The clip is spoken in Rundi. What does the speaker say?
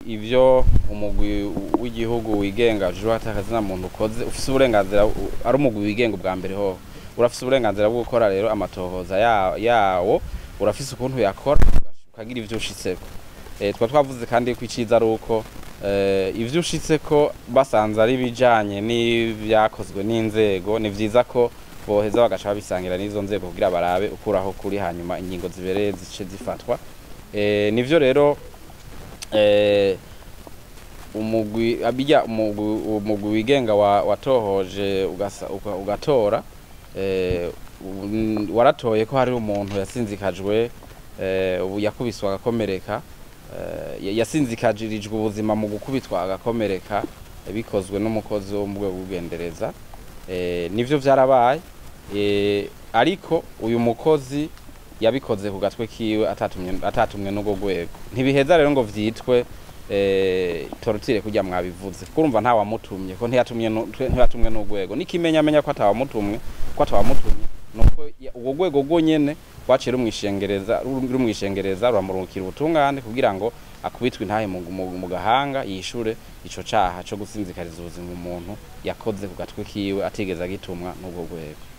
ivyo umugwi w'igihugu wigenga ujejwe atakazina muntu ukoze ufise uburenganzira u- ari umugwi wigenga ubwa mbere hoho urafise uburenganzira bwo gukora rero amatohoza ya- yawo urafise ukuntu yakora ukagira ivyo ushitseko eh, twa twavuze kandi ko iciza ari uko eh, ivyo ushitseko basanze ari bijanye n'ivyakozwe n'inzego ni vyiza ko boheza bagaca babisangira n'izo nzego kugira barabe ukuraho kuri hanyuma ingingo zibereye zice zifatwa eh, nivyo rero eh, umugwi abijya umugwi umugwi wigenga wa- watohoje ugasa- uga- ugatora eh, u- waratoye ko hari umuntu yasinzikajwe eh, ubu yakubiswa agakomereka eh, ya- yasinzikajirijwe ubuzima mu gukubitwa agakomereka eh, bikozwe n'umukozi wo mu rwego rw'ubugendereza eh, nivyo vyarabaye eh, ariko uyu mukozi yabikoze ku gatwe kiwe atatumye atatumwe n'ubwo rwego ntibiheza rero ngo vyitwe eh, torotire kujya mwabivuze kurumva nta wamutumye ko ntiyatumye nu- twe- ntiyatumwe n'urwego nikimenya amenya ko atawamutumwe ko atawamutumye nuko ya- ubwo rwego rwo nyene rwaciye rumwishengereza ru- rumwishengereza ruramurungikira ubutungane kugira ngo akubitwe intahe mu, mu, mu gahanga yishure ico caha co gusinzikariza ubuzima umuntu yakoze ku gatwe kiwe atigeze agitumwa n'ubwo rwego